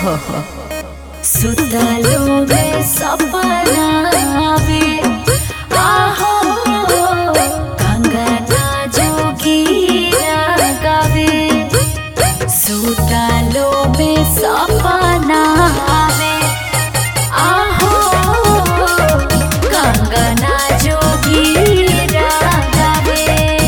सुतलो में सपना आवे आहो कंगना जोगीरा गावे सुतलो में सपना आवे आहो कंगना जोगीरा गावे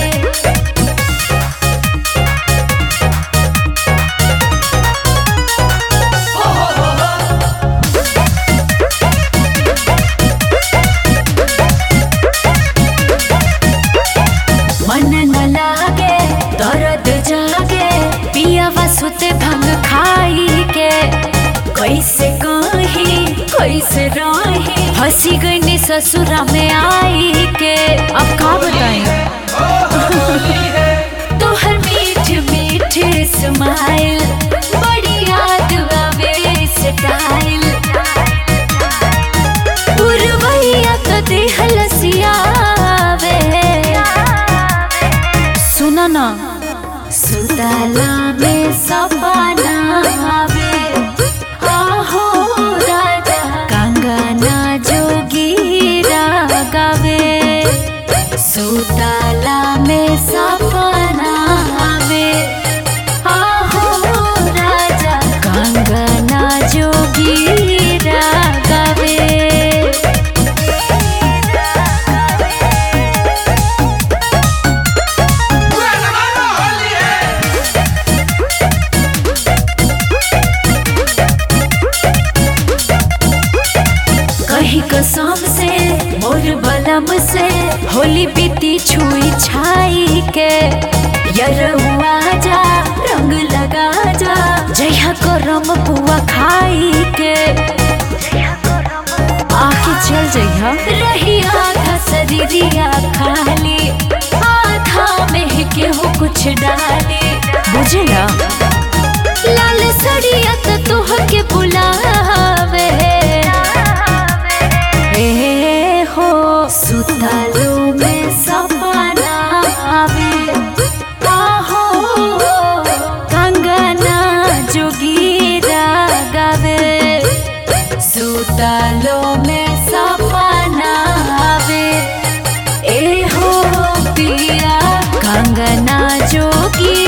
मन न लागे दर्द जागे पियावा सुते भंग खाई के कैसे कही कैसे रही हंसी गई ससुरा में आई के अब का बताई तोहर मीठ मीठ स्माइल बड़ी याद आवे स्टाइल पुरवैया तो देह लसियावे सुना ना सुतला में सपना आवे आहो राजा कंगना जोगीरा गावे सुतला में सपना आवे आहो राजा कंगना जोगीरा गावे कहीं कसम से मोर बलम से होली बीती छुई छाई के यरुआ जा रंग लगा जा जया करम पुआ खाई के आके चल जइहा रही आधा शरीरिया खाली आधा में केहू कुछ डाली बुझला लाल सड़िया तो तोह के बुलावे ए हो सुतलो में सपना आवे आहो कंगना जोगीरा गावे सुतलो में सपना आवे ए हो पिया कंगना जोगी